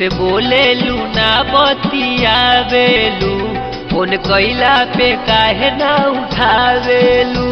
से बोलेलू ना बतियावेलू फोन कैला पे काहे ना उठावेलू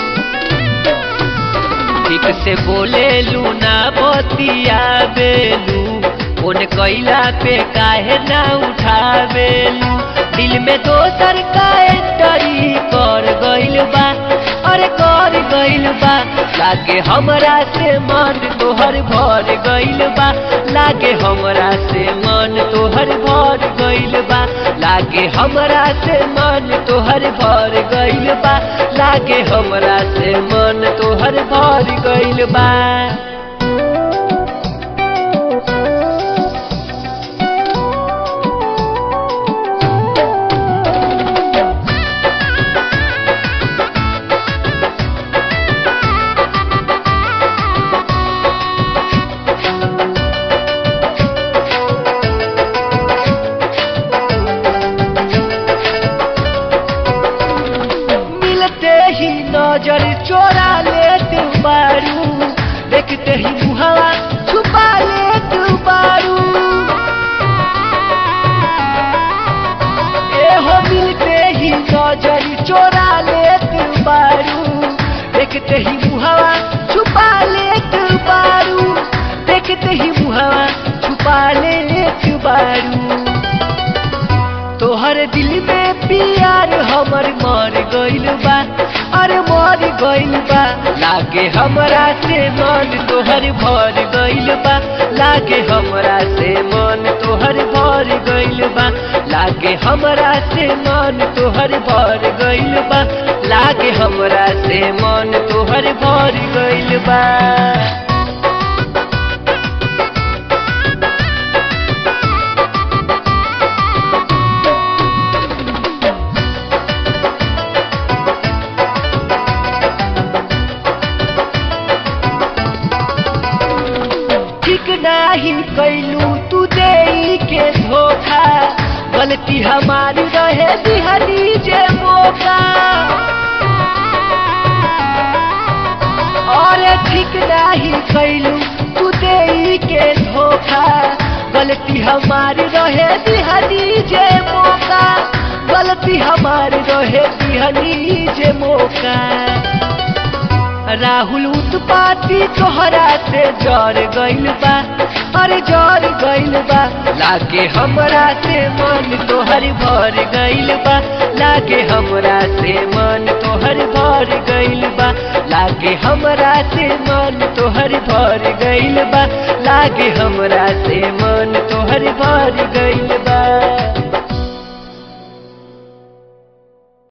ठीक से बोलेलू ना बतियावेलू फोन कैला पे काहे ना उठावेलू दिल में दोसर का एंटरी कर गइल बा अरे कर गइल बा लागे हमरा से मन तोहर भर गइल बा लागे हमरा से मन तोहर भर गइल बा लागे हमरा से मन तोहर भर गइल बा लागे हमरा से मन तोहर भर गइल बा मिलते ही नजर चोरा लेते बारू देखते ही मुहावा छुपा लेते बारू ए हो मिलते ही नजर चोरा लेते बारू देखते ही मुहावा छुपा लेते बारू देखते ही मुहावा छुपा लेते बारू तोहर दिल में प्यार हमर मर गइल बा अरे मर गइल बा लागे हमरा से मन तोहर भर गइल बा लागे हमरा से मन तोहर भर गइल बा लागे हमरा से मन तोहर भर गइल बा लागे हमरा से मन तोहर भर गइल बा ठीक नाही कैलू तू दे के धोखा गलती हमारी रहे दिहली जे मौका और ठीक नाही कैलू तू दे के धोखा गलती हमारी रहे दिहली जे मौका गलती हमारी रहे दिहली जे मौका राहुल उत्पाती तोहरा से जर गइल बा अरे जर गइल बा लागे हमरा से मन तोहर भर गइल बा लागे हमरा से मन तोहर भर गइल बा लागे हमरा से मन तोहर भर गइल बा लागे हमरा से मन तोहर भर गइल बा